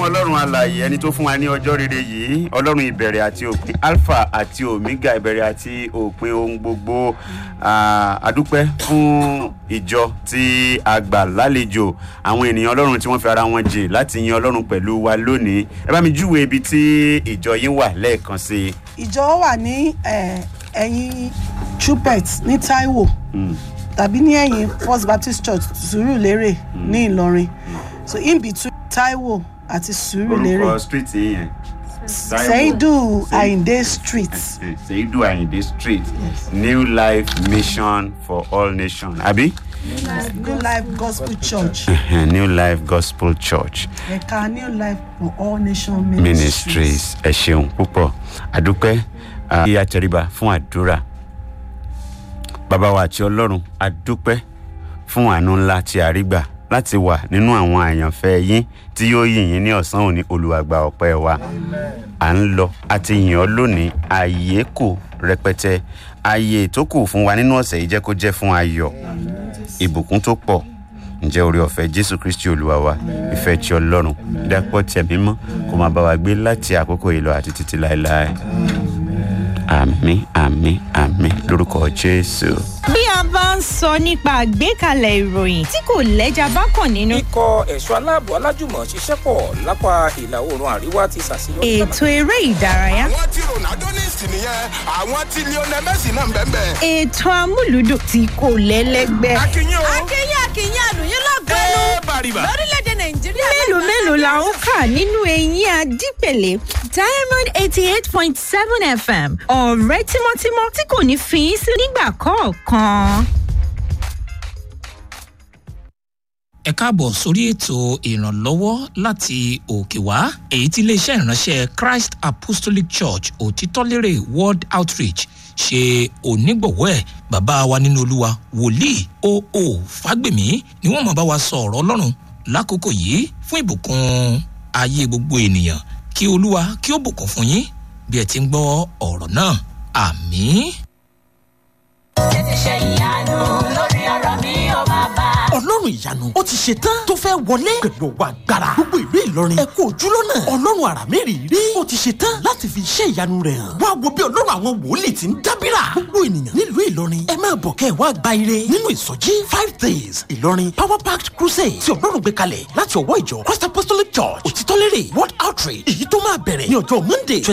ọlọ́run alààyè ẹni tó fún wa ní ọjọ́ rere yìí ọlọ́run ìbẹ̀rẹ̀ àti òpin alpha àti omega ìbẹ̀rẹ̀ àti òpin ohun gbogbo Ah, adúpẹ́ fún ìjọ tí a gbà lálejò àwọn ènìyàn ọlọ́run tí wọ́n fi ara wọn jìn láti yin ọlọ́run pẹ̀lú wa lónìí ẹ bá mi júwe ibi tí ìjọ yín wà lẹ́ẹ̀kan sí i. ìjọ wà ní eh, ẹ̀yìn chupet ní taiwo tàbí ní ẹ̀yìn first baptist church sùúrùlérè ní ìlọrin so in between taiwo àti sùúrùlérè orúkọ street yìí yẹn. seidu ayinde street seidu ayinde street new life mission for all nations àbí. new life gospel church new life gospel church ẹ̀ka new life for all nation ministries. ministries ẹ ṣeun púpọ̀ àdúpẹ́ kí a tẹríba fún àdúrà bàbá wa àti ọlọ́run àdúpẹ́ fún àánú ńlá tí a rí gbà láti wà nínú àwọn àyànfẹ́ yín tí yóò yìn yín ní ọ̀sán òní olùwàgbà ọ̀pẹ́ wa à ń lọ àti yìn ọ́ lónìí ààyè kù rẹpẹtẹ ààyè tó kù fún wa nínú ọ̀sẹ̀ yìí jẹ́ kó jẹ́ fún ayọ̀ ìbùkún tó pọ̀ ǹjẹ́ orí ọ̀fẹ́ jésù kristi olúwa wa ìfẹ́ tí ọlọ́run dápọ̀ tẹ̀ mímọ́ kó máa bá wa gbé láti àkókò yìí lọ àti títí láéláé àmì àmì àmì lórúkọ jésù. bí a bá ń sọ nípa àgbékalẹ̀ ìròyìn tí kò lẹ́jà bá kàn nínú. ikọ̀ ẹ̀ṣọ́ aláàbò alájùmọ̀ ṣiṣẹ́ pọ̀ lápá ìlà oòrùn àríwá ti ṣàṣeyọrí. ètò eré ìdárayá. àwọn tí ronaldo ní ìsìn nìyẹn àwọn tí lionel messi náà ń bẹ́ẹ̀ bẹ́ẹ̀. ètò amúlùdùn tí kò lẹ́lẹ́gbẹ́. akínyìn o akínyìn akínyìn àlùyìn lọ́gọ́nù ẹ bàrìbà. lórílẹ̀‐èdè nàìjíríà. mélòó mélòó la ń kà nínú eyín adípèlé diamond eighty eight point seven fm ọ̀rẹ́ tímọ́tímọ́ tí kò ní fi í sí nígbà kọ̀ọ̀kan. ẹ káàbọ̀ sórí ètò ìrànlọ́wọ́ láti òkè wá èyí tí iléeṣẹ́ ìránṣẹ́ christ apostolic church òtítọ́lérè world outreach ṣe onígbọ̀wọ́ ẹ̀ bàbá wa nínú olúwa wòlíì oo fágbèmí ni wọ́n máa bá wa sọ ọ̀rọ̀ ọlọ́run lákòókò yìí fún ìbùkún ayé gbogbo ènìyàn kí olúwa kí ó bùkún fún yín bí ẹ ti ń gbọ́ ọ̀rọ̀ náà àmín. tètè ṣe ìyanu lórí ọ̀rọ̀ mi ò bàbá. ọlọ́run ìyanu ó ti ṣe tán tó fẹ́ wọlé pẹ̀lú ọwọ́ agbára gbogbo ìlú ìlọrin ẹ kú ojúlọ́nà ọlọ́run àrà mẹ́rìírí ó ti ṣe tán láti fi iṣẹ́ ìyanu rẹ̀ hàn wá wo bí ọlọ́run àwọn wòlíì ti ń dábìrà gbogbo ènìyàn nílùú ìlọrin ẹ máa bọ̀ kẹ́ ẹ wá gba ire nínú ìsọjí five days ìlọrin power packed crusade tí ọlọ́run gbé kalẹ̀ láti ọwọ́ ìjọ christ apostolic church òtítọ́lérè world outreach èyí tó máa bẹ̀rẹ̀ ní ọjọ́ monday